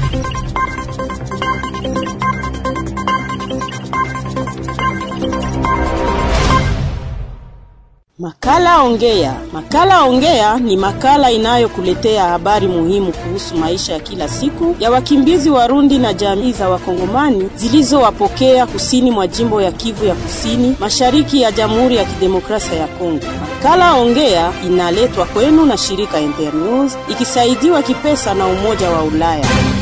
Makala Ongea. Makala Ongea ni makala inayokuletea habari muhimu kuhusu maisha ya kila siku ya wakimbizi Warundi na jamii za Wakongomani zilizowapokea kusini mwa jimbo ya Kivu ya Kusini, mashariki ya Jamhuri ya Kidemokrasia ya Kongo. Makala Ongea inaletwa kwenu na shirika Internews ikisaidiwa kipesa na Umoja wa Ulaya.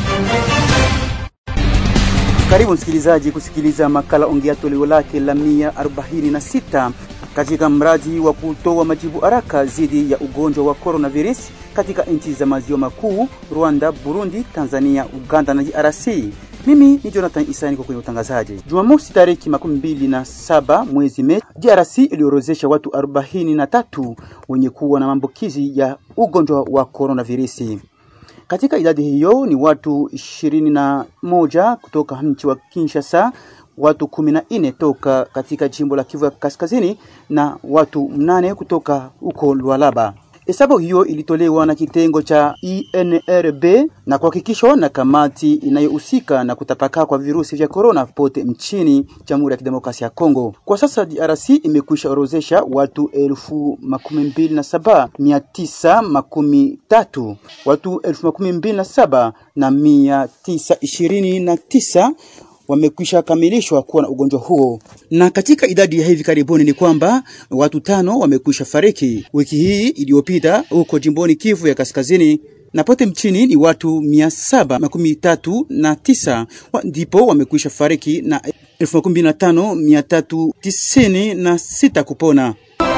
Karibu msikilizaji kusikiliza makala Ongea toleo lake la mia arobaini na sita katika mradi wa kutoa majibu haraka dhidi ya ugonjwa wa coronavirus katika nchi za maziwa makuu Rwanda, Burundi, Tanzania, Uganda na DRC. Mimi ni Jonathan Isani kwa kwenye utangazaji. Jumamosi tariki makumi mbili na saba mwezi Mei, DRC iliorozesha watu arobaini na tatu wenye kuwa na maambukizi ya ugonjwa wa coronavirus. Katika idadi hiyo ni watu ishirini na moja kutoka mji wa Kinshasa, watu kumi na nne toka katika jimbo la Kivu ya Kaskazini na watu mnane kutoka huko Lualaba. Hesabu hiyo ilitolewa na kitengo cha INRB na kuhakikishwa na kamati inayohusika na kutapakaa kwa virusi vya korona pote nchini Jamhuri ya Kidemokrasia ya Kongo. Kwa sasa DRC imekwisha orozesha watu elfu makumi mbili na saba mia tisa makumi tatu watu elfu makumi mbili na saba na mia tisa ishirini na tisa wamekwisha kamilishwa kuwa na ugonjwa huo, na katika idadi ya hivi karibuni ni kwamba watu tano wamekwisha fariki wiki hii iliyopita huko jimboni Kivu ya Kaskazini na pote mchini ni watu mia saba makumi tatu na tisa wa, ndipo wamekwisha fariki na elfu makumi na tano mia tatu tisini na sita kupona.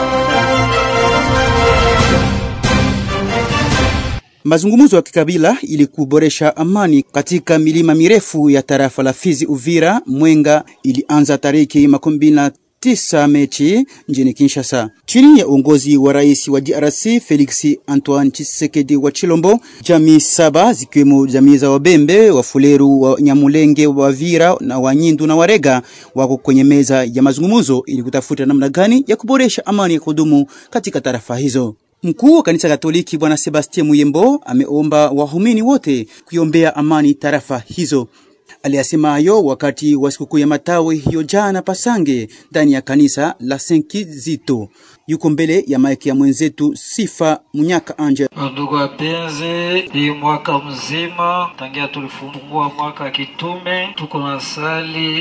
Mazungumzo ya kikabila ili kuboresha amani katika milima mirefu ya tarafa la Fizi, Uvira, Mwenga ilianza tariki makumi na tisa Mechi mjini Kinshasa chini ya uongozi wa rais wa DRC Felix Antoine Tshisekedi wa Chilombo. Jamii saba zikiwemo jamii za Wabembe, Wafuleru, wa Nyamulenge, Wavira na Wanyindu na Warega wako kwenye meza ya mazungumzo ili kutafuta namna gani ya kuboresha amani ya kudumu katika tarafa hizo. Mkuu wa kanisa Katoliki Bwana Sebastien Muyembo ameomba wahumini wote kuiombea amani tarafa hizo. Aliyasema hayo wakati wa sikukuu ya matawi hiyo jana Pasange ndani ya kanisa la Senkizito. Yuko mbele ya maiki ya mwenzetu Sifa Munyaka Anje. Ndugu wapenzi, hii mwaka mzima tangia tulifungua mwaka wa kitume tuko na sali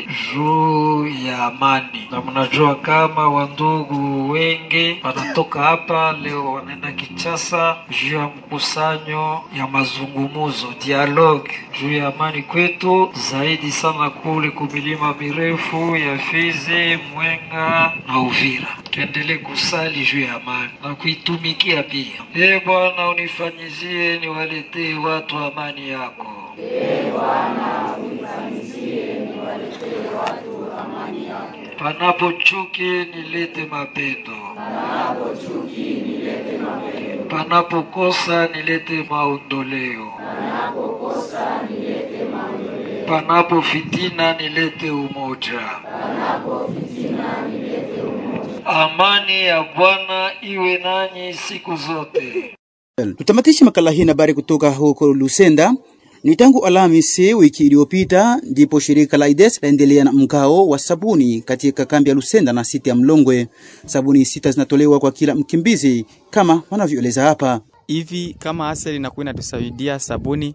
juu ya amani, na mnajua kama wandugu wengi wanatoka hapa leo wanaenda Kinshasa juu ya mkusanyo ya mazungumuzo dialogue juu ya amani kwetu zaidi sana kule kumilima mirefu ya Fizi, Mwenga na Uvira. Tuendelee kusali juu ya amani na kuitumikia pia. Ee Bwana, unifanyizie niwaletee watu amani yako. Ee Bwana, unifanyizie niwaletee watu amani yako. Panapo chuki nilete mapendo, Panapo chuki nilete mapendo. panapo kosa nilete maondoleo, Panapo kosa nilete maondoleo. panapo fitina nilete umoja. Panapo fitina nilete umoja. Amani ya Bwana iwe nanyi siku zote. Tutamatishe makala hii na habari kutoka huko Lusenda. Ni tangu Alhamisi wiki iliyopita ndipo shirika la IDES laendelea na mgao wa sabuni katika kambi ya Lusenda na siti ya Mlongwe. Sabuni sita zinatolewa kwa kila mkimbizi kama wanavyoeleza hapa. hivi kama asili inakuwa inatusaidia sabuni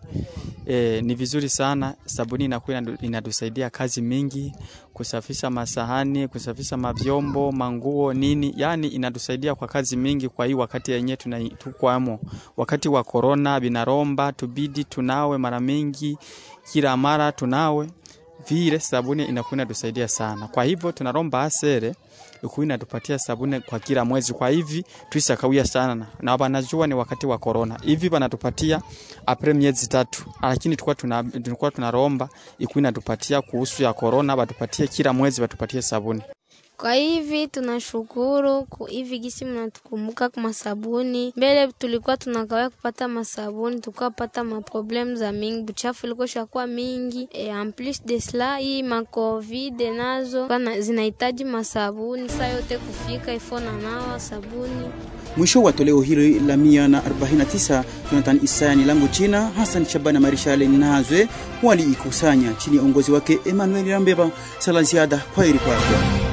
e, ni vizuri sana. Sabuni inakuwa inatusaidia kazi mingi, kusafisha masahani, kusafisha mavyombo, manguo, nini, yani inatusaidia kwa kazi mingi. Kwa hii wakati yenyewe tukwamo, wakati wa korona, binaromba tubidi tunawe mara mingi, kila mara tunawe vile, sabuni inakuwa inatusaidia sana. Kwa hivyo tunaromba asere ikuwa inatupatia sabuni kwa kila mwezi. Kwa hivi tuisakawia sana na wanajua ni wakati wa corona, hivi wanatupatia apre miezi tatu, lakini tulikuwa tuna tulikuwa tunaromba ikuwa inatupatia kuhusu ya corona, watupatie kila mwezi watupatie sabuni. Kwa hivi tunashukuru hivi gisi mnatukumbuka kwa masabuni. Mbele tulikuwa tunakawia kupata masabuni, tulikuwa pata maproblem za mingi, buchafu ilikuwa shakuwa mingi e, en plus de cela hii ma covid nazo zinahitaji masabuni saa yote kufika ifo na nawa sabuni Mwisho wa toleo hili la 149, Jonathan Isaya ni langu china, Hassan Shabana Marishale Nazwe waliikusanya chini ya uongozi wake Emmanuel Rambeba. Sala ziada, kwaheri kwako.